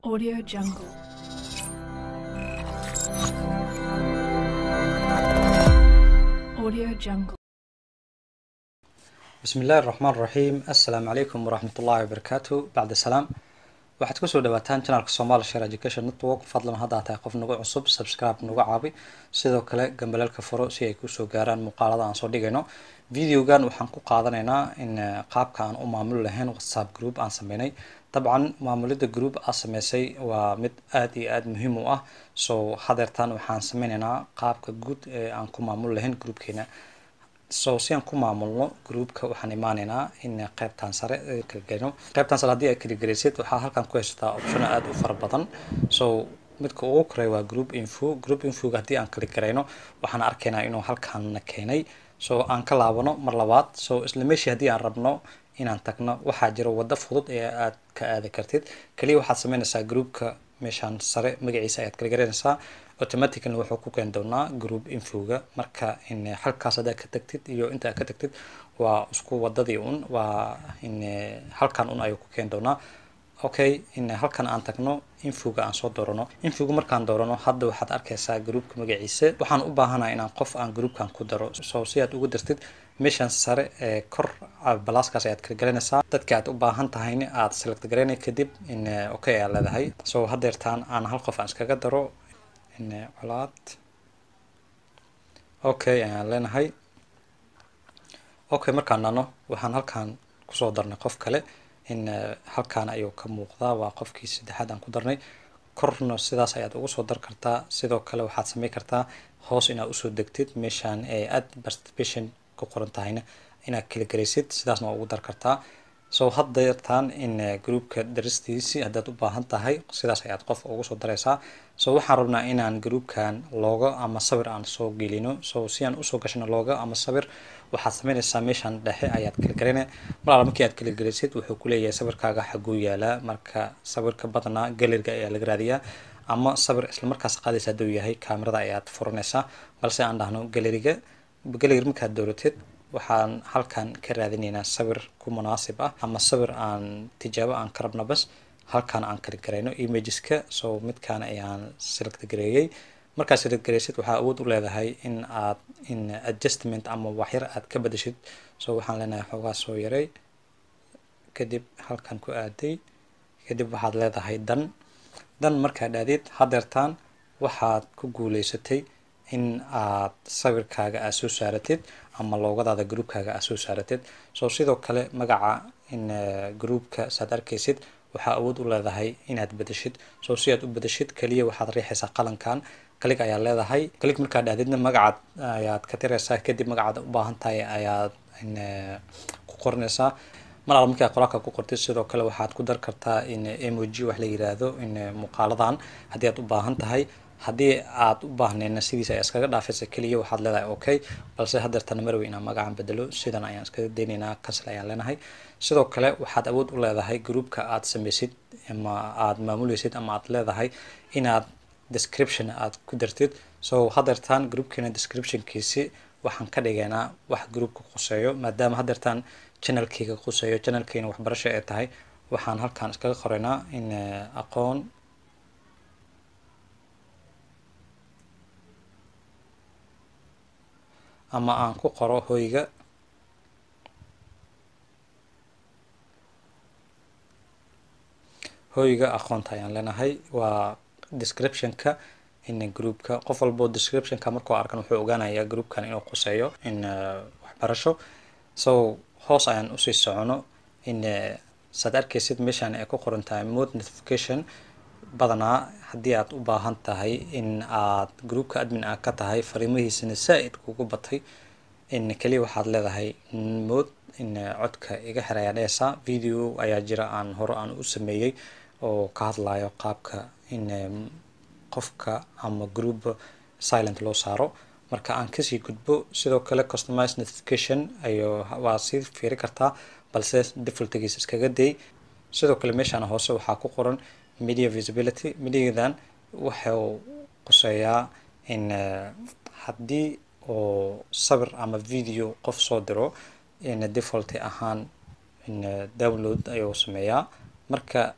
Audio Jungle. Audio Jungle. bismi illaahi raxmaan raxiim assalaamu calaykum waraxmat ullaahi wabarakaatu bacda salaam waxaad kusoo dhawaataan janalka somaali share education network fadlan haddaa tahay qof nagu cusub subscribe nagu caabi sidoo kale gambaleelka furo si ay kusoo gaaraan muuqaalada aan soo dhigayno videogan waxaan ku qaadanaynaa in eh, qaabka aan u maamuli lahayn whatsapp group aan sameynay dabcan maamulida group aa sameysay waa mid aad iyo aad muhiim u ah so hadeertan waxaan sameynaynaa qaabka guud ee aan ku maamuli lahayn groupkeena so si aan ku maamulno groupka waxaan imaaneynaa in qeybtan sare ee kala gelino qeybtan sare haddii aad kala gelaysid waxaa halkan ku haysataa optiono aada u fara badan so midka ugu koreeya waa group info group infoga haddii aan kala garayno waxaan arkaynaa inuu halkanna keenay so aan ka laabano mar labaad so isla meeshii haddii aan rabno inaan tagno waxaa jira waddo fudud ee aad ka aadi kartid kaliya waxaad sameynaysaa groupka meeshaan sare magaciisa ayaad kala garanaysaa automatically wuxuu ku keeni doonaa group infoga marka in halkaas haddaad ka tagtid iyo inta aad ka tagtid waa isku wadadii un waa in halkan un ayuu ku keeni doonaa okay in halkan aan tagno infoga aan soo doorano infoga markaan doorano hadda waxaad arkaysaa groupka magaciisa waxaan u baahanahay inaan qof aan groupkan ku daro so si aad ugu dartid meeshan sare ee kor balaaskaas ayaad kala galanaysaa dadka aad u baahan tahayna aad select garaynay kadib in okay ayaa leedahay so hadeertaan aan hal qof aan iskaga daro in colaad okay ayaan leenahay okay markaan nano waxaan halkan kusoo darnay qof kale in halkan ayuu ka muuqdaa waa qofkii saddexaad aan ku darnay korna sidaas ayaad ugu soo dar kartaa sidoo kale waxaad samey kartaa hoos inaad usoo degtid meeshaan ee aad participation ku qoran tahayna inaad kala garaysid sidaasna waa ugu dar kartaa so haddeertaan in groupka daristiisi haddaad u baahan tahay sidaas ayaad qof ugu soo daraysaa so waxaan rabnaa inaan groupkan loogo ama sawir aan soo gelino so si aan usoo gashano loogo ama sawir waxaad sameynaysaa meeshaan dhexe ayaad kala garana mar alla markii aad kala garaysid wuxuu kuleeyahay sawirkaaga xaguu yaalaa marka sawirka badanaa galeriga ayaa laga raadiyaa ama sawir isla markaas qaadaysa hadduu yahay kaamirada ayaad furanaysaa balse aan dhahno galeriga galeri markaad dooratid waxaan halkan ka raadineynaa sawir ku munaasib ah ama sawir aan tijaabo aan ka rabno bas halkan aan kala garayno imageska so midkaan ayaan select gareeyey markaad select garaysid waxaa awood u leedahay in aad in adjustment ama waxyar aad ka bedeshid so waxaan leenahay xoogaa soo yaray kadib halkan ku aaday kadib waxaad leedahay dan dan markaad aadid hadeertaan waxaad ku guuleysatay in aad sawirkaaga aad soo saaratid ama loogadaada groupkaaga aad soo saaratid so sidoo kale magaca in groupka saad arkaysid waxaa awood u leedahay inaad bedeshid so si aad u bedeshid kaliya waxaad riixaysaa qalankan kalig ayaa leedahay kalig markaad dhahdidna magacaad ayaad ka tiraysaa kadib magacaad u baahan tahay ayaad ku qoranaysaa mar alla markaa qoraalka ku qortid sidoo kale waxaad ku dar kartaa in emoji wax la yiraahdo in muuqaaladan haddii aad u baahan tahay haddii aad u baahneenna sidiisa ayaa iskaga dhaafaysa keliya waxaad leedahay okay balse hadeertana marwey inaan magacan bedelo sidan ayaan iskaga daynaynaa cancel ayaan leenahay sidoo kale waxaad awood u leedahay groupka aad sameysid ama aad maamuleysid ama aad leedahay inaad description aad ku dartid so hadeertaan groupkeena descriptionkiisi waxaan ka dhigaynaa wax groupka quseeyo maadaama hadeertaan channelkeyga quseeyo channelkeena waxbarasho ee tahay waxaan halkan iskaga qoraynaa in aqoon ama aan ku qoro hoyga hoyga aqoonta ayaan leenahay waa descriptionka in groupka qof walboo descriptionka markuu arkan wuxuu ogaanayaa groupkan inuu quseeyo in waxbarasho so hoos ayaan usii socono in saad arkaysid meeshaan ay ku qoran tahay mode notification badanaa haddii aad u baahan tahay in aad groupka admin ah ka tahay fariimahiisana saa-id kugu batay in keliya waxaad leedahay mood in codka iga xir ayaa dhehaysaa video ayaa jira aan hore aan u sameeyey oo ka hadlayo qaabka in qofka ama group silent loo saaro marka aan kasii gudbo sidoo kale customize notification ayo waa sii fiiri kartaa balse defaultigiisa iskaga day sidoo kale meeshaan hoose waxaa ku qoran media visibility mediadan wuxuu quseeyaa in haddii oo sawir ama video qof soo diro in default ahaan in download ayuu sameeyaa marka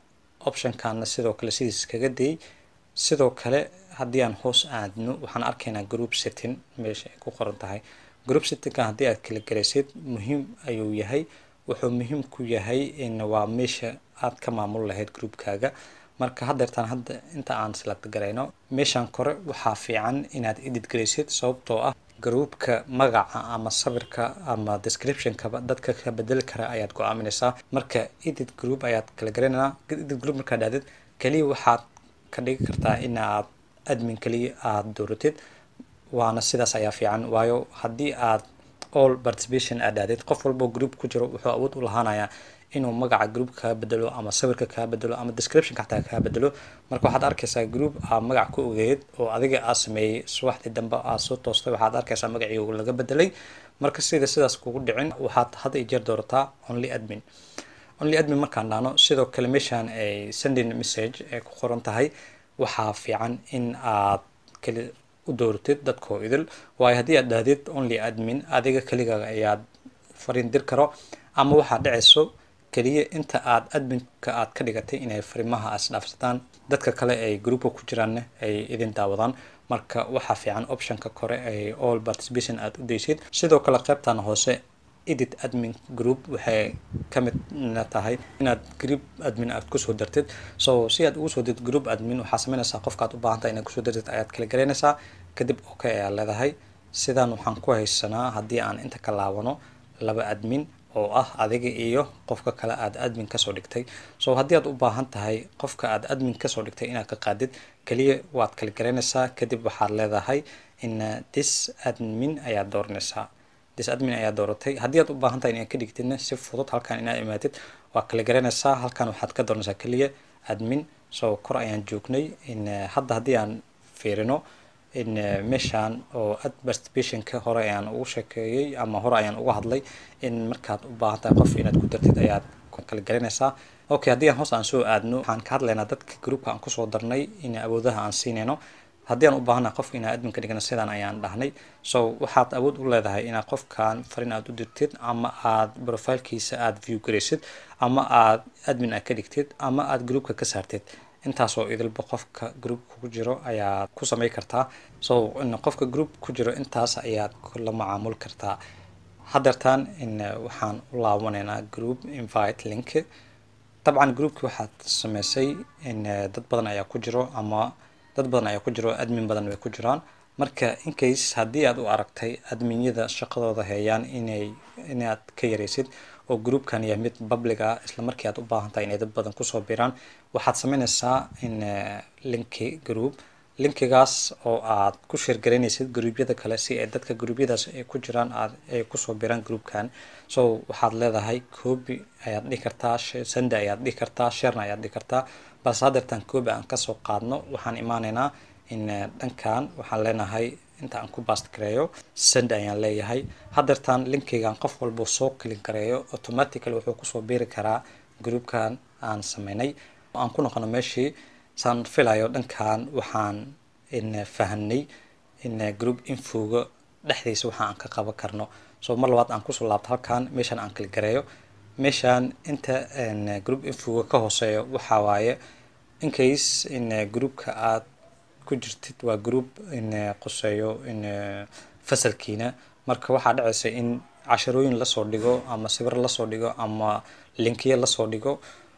optionkana sidoo kale sidiis kaga dayay sidoo kale haddii aan hoos aadno waxaan arkaynaa group setting meesha ay ku qoran tahay group settingka haddii aad kala garaysid muhiim ayuu yahay wuxuu muhiim ku yahay in waa meesha aad ka maamul lahayd groupkaaga marka haddeertaan hadda inta aan select garayno meeshan kore waxaa fiican inaad edit garaysid sababtoo ah groupka magaca ama sawirka ama descriptionkaba dadka ka bedeli kara ayaad go-aaminaysaa marka edit group ayaad kala garanaynaa edit group markaad dhahdid keliya waxaad ka dhigi kartaa inaad admin keliya aada dooratid waana sidaas ayaa fiican waayo haddii aad all participation aad dhahdid qof walbo group ku jiro wuxuu awood u lahaanayaa inuu magaca group kaa bedelo ama sawirka kaa bedelo ama descriptionka xataa kaa bedelo marka waxaad arkaysaa group aa magac ku ogeyd oo adiga aa sameeyey subaxdii dambe aa soo toostay waxaad arkaysaa magacii laga bedelay marka sida sidaas kugu dhicin waxaad had iyo jeer doorataa only admin only admin markaan dhahno sidoo kale meeshaan ay sending message ay ku qoran tahay waxaa fiican in aad keli u dooratid dadkoo idil waayo haddii aad dhahdid only admin adiga keligaaga ayaad fariin dir karo ama waxaad dhacayso keliya inta aad adminka aad ka dhigatay inay fariimaha isdhaafsataan dadka kale ay groupka ku jiraanna ay idin daawadaan marka waxaa fiican optionka kore ay all participation aad u daysid sidoo kale qaybtan hoose edit admin group waxay ka midna tahay inaad group admin aad kusoo dartid so si aad ugu soo dirtid group admin waxaa sameynaysaa qofka aad u baahan tahay inaad kusoo dartid ayaad kala garaynaysaa kadib okay ayaa leedahay sidan waxaan ku haysanaa haddii aan inta ka laabano laba admin oo ah adiga iyo qofka kale aad admin kasoo dhigtay so haddii aad u baahan tahay qofka aad admin kasoo dhigtay inaad ka qaadid keliya waad kala garaynaysaa kadib waxaad leedahay in this admin ayaad dooranaysaa this admin ayaa dooratay haddii aad u baahan tahay inaad ka dhigtidna si fudud halkan inaad imaatid waa kala garanaysaa halkan waxaad ka dooranaysaa keliya admin so kor ayaan joognay in hadda haddii aan fiirino in meeshaan oo ad participationka hore ayaan ugu sheekeeyey ama hore ayaan uga hadlay in markaad u baahan tahay qof inaad ku dartid ayaad kala garanaysaa okay haddii aan hoos aan soo aadno waxaan ka hadlaynaa dadka groupka aan kusoo darnay in awoodaha aan siinayno haddii aan u baahana qofka inaad admin ka dhigna sidaan ayaan dhahnay so waxaad awood u leedahay inaad qofkan fariin aad u dirtid ama aad profilkiisa aad view garaysid ama aad admin aad ka dhigtid ama aad groupka ka saartid intaasoo idilba qofka group ku jiro ayaad ku samey kartaa so in qofka group ku jiro intaas ayaad la macaamul kartaa haddeertaan in waxaan u laabanaynaa group invite link dabcan groupki waxaad sameysay in dad badan ayaa ku jiro ama dad badan ayaa ku jiro admin badan way ku jiraan marka incase haddii aad u aragtay adminyada shaqadooda heeyaan inay inaad ka yaraysid oo groupkan yahay mid public ah isla markii aad u baahan tahay inay dad badan kusoo biraan waxaad sameynaysaa in linki group linkigaas oo aad ku sheergaraynaysid gruubyada kale si ay dadka gruubyadaas ay ku jiraan aad ay kusoo biraan groupkan so waxaad leedahay copy ayaad dhihi kartaa sende ayaad dhihi kartaa sharena ayaad dhihi kartaa balse haddeertaan copy aan kasoo qaadno waxaan imaanaynaa in dhankan waxaan leenahay inta aan ku bast gareeyo send ayaan leeyahay haddeertaan linkigan qof walba soo kelin gareeyo automatically wuxuu kusoo biiri karaa groupkan aan sameynay aan ku noqono meeshii saan filayo dhankan waxaan in fahanay in group infoga dhexdiisa waxa aan ka qaban karno so mar labaad aan kusoo laabto halkan meeshaan aan kala gareeyo meeshaan inta group infoga ka hooseeyo waxaa waaye incase in groupka aad ku jirtid waa group in qoseeyo in fasalkiina marka waxaa dhacaysa in casharooyin lasoo dhigo ama sawir lasoo dhigo ama linkiya lasoo dhigo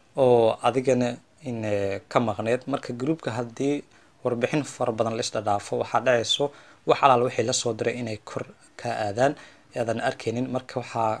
oo adigana in ka maqneed marka groupka haddii warbixin fara badan la isdhadhaafo waxaa dhacayso wax alaal wixii lasoo diray inay kor ka aadaan aadan arkaynin marka waxaa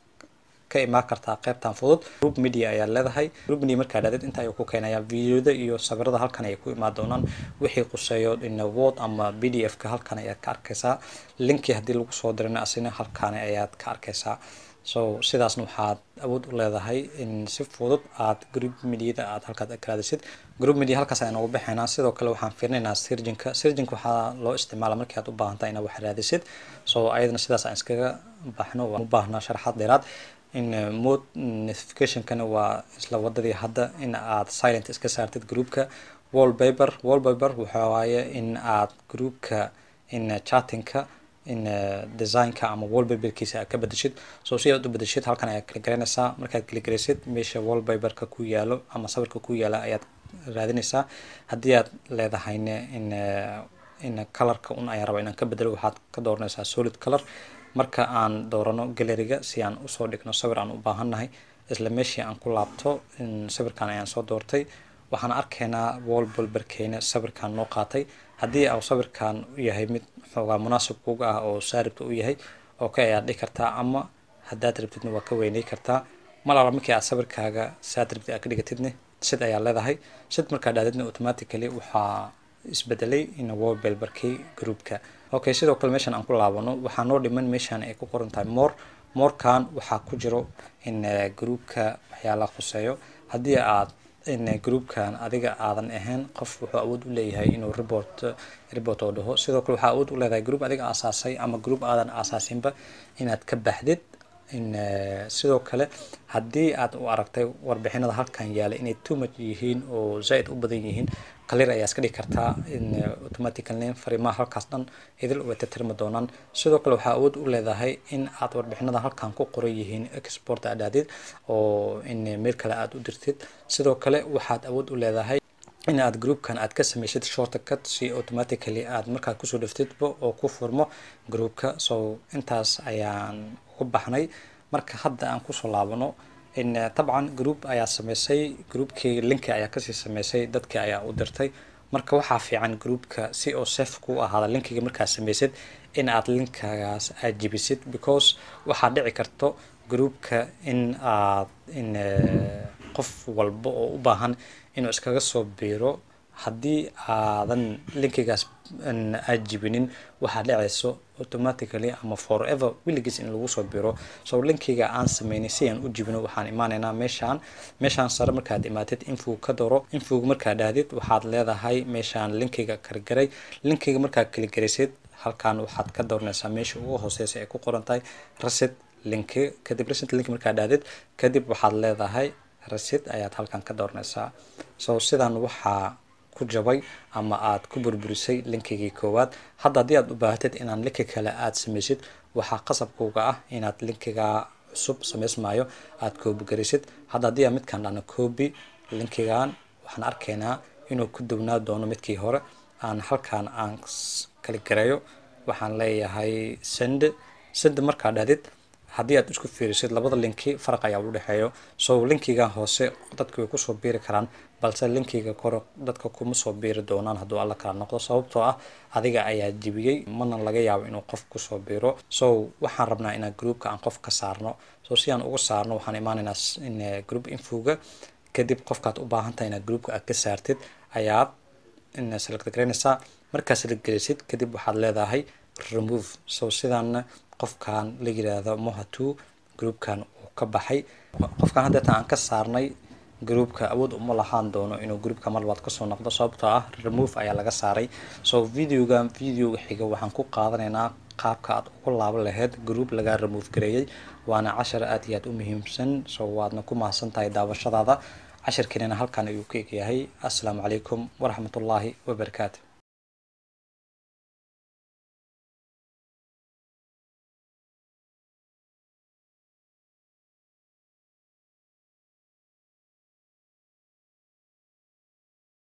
ka imaan kartaa qaybtan fudud group media ayaa leedahay group media markaa dhaadid inta ayuu ku keenayaa videoda iyo sawirada halkan ayay ku imaan doonaan wixii quseeyo in word ama b d f ka halkan ayaad ka arkaysaa linki haddii lagu soo dirina asina halkan ayaad ka arkaysaa so sidaasna waxaad awood u leedahay in si fudud aad group mediada aad halkaad karaadisid group media halkaas ayaan ugu baxaynaa sidoo kale waxaan fiirinaynaa sirjinka sirjinka waxaa loo isticmaala markii aad u baahantahay inaad wax raadisid so ayadana sidaas aan iskaga baxno waan u baahnaa sharaxaad dheeraad in mode notificationkana waa isla wadadii hadda in aad silent iska saartid groupka wallpaper wallpaper waxa waaye in aad groupka in chattingka in designka ama wallpaperkiisa aad ka bedeshid so si aad u bedeshid halkan ayaad kala garanaysaa markaad kala garaysid meesha wallpaperka ku yaalo ama sawirka ku yaala ayaad raadinaysaa haddii aad leedahayne in in colorka un ayaan rabaa inaan ka bedelo waxaad ka dooranaysaa solid color marka aan doorano galeriga si aan usoo dhigno sawir aan u baahannahay isla meeshii aan ku laabto sawirkan ayaan soo doortay waxaan arkaynaa wallpaperkeena sawirkan noo qaatay haddii au sawirkan u yahay mid xoogaa munaasib kuga ah oo saaribta u yahay okay ayaad dhihi kartaa ama haddaad rabtidna waa ka weynay kartaa malaala markii aad sawirkaaga saad rabtid aad ka dhigatidne sid ayaa leedahay sid markaa dhaadidna automatically waxaa isbedelay in wallpaperkii groupka okay sidoo kale meeshan aan ku laabano waxaa noo dhiman meeshan ay ku qoran tahay more morekan waxaa ku jiro in groupka waxyaalaha khuseeyo haddii aad in groupkan adiga aadan ahayn qof wuxuu awood u leeyahay inuu report report oo dhaho sidoo kale waxaa awood u leedahay group adiga aasaasay ama group aadan aasaasinba inaad ka baxdid in sidoo kale haddii aad u aragtay warbixinada halkan yaala inay too much yihiin oo zaa-id u badan yihiin clear ayaa iska dhigi kartaa in automatically fariimaha halkaas dhan idil way tirtirmi doonaan sidoo kale waxaa awood u leedahay in aad warbixinada halkan ku qoran yihiin export aad aadid oo in meel kale aad u dirtid sidoo kale waxaad awood u leedahay in aad groupkan aad ka sameysid shortcut si automatically aad markaa kusoo dhiftidba oo ku furmo groupka so intaas ayaan ugu baxnay marka hadda aan kusoo laabano in dabcan group ayaa sameysay groupkii linki ayaa kasii sameysay dadkii ayaa u dirtay marka waxaa fiican groupka si oo safe ku ahaada linkiga markaa sameysid in aad linkagaas aad jibisid because waxaa dhici karto groupka in aad in qof walba oo u baahan inuu iskaga soo biiro haddii aadan linkigaas aad jibinin waxaa dhacayso automatically ama forever weligiis in lagu soo biro so linkiga aan sameynay si aan u jibino waxaan imaanaynaa meeshaan meeshaan sare markaad imaatid infog ka doro infog markaad dhahdid waxaad leedahay meeshaan linkiga kargaray linkiga markaad kaligaraysid halkan waxaad ka dooranaysaa meesha ugu hooseysa ay ku qoran tahay rasid linki kadib rasid linki markaad dhahdid kadib waxaad leedahay rasid ayaad halkan ka dooranaysaa so sidan waxaa ku jabay ama aad ku burburisay linkigii koowaad hadda haddii aad u baahatid inaan linki kale aad sameysid waxaa qasabkuga ah inaad linkiga cusub sameysmaayo aad koobigaraysid hadda haddii aan midkaan dhahno coobi linkigan waxaan arkaynaa inuu ku duwnaa doono midkii hore aan halkan aan kali gareeyo waxaan leeyahay send send markaa dhahdid haddii aad isku fiirisid labada linki faraq ayaa u dhexeeyo so linkigan hoose dadka way kusoo biiri karaan balse linkiga kore dadka kuma soo biiri doonaan hadduu alla kala noqdo sababtoo ah adiga ayaa jibiyey mana laga yaabo inuu qof kusoo biiro so waxaan rabnaa inaan groupka aan qof ka saarno so si aan uga saarno waxaan imaanaynaa in group infoga kadib qofkaad u baahan tahay inaad groupka aad ka saartid ayaad in select garaynaysaa markaa select garaysid kadib waxaad leedahay remove so sidaana qofkan la yiraahdo mohatu groupkan uu ka baxay qofkan haddeetan aan ka saarnay groupka awood uma lahaan doono inuu groupka mar labaad kasoo noqdo sababtoo ah remove ayaa laga saaray so videogan videoga xiga waxaan ku qaadanaynaa qaabka aad ugu laaban lahayd group laga remove gareeyay waana cashar aad iyo aad u muhiimsan so waadna ku mahadsan tahay daawashadaada cashirkeenana halkan ayuu ka egyahay assalaamu calaykum waraxmatullaahi wabarakaatu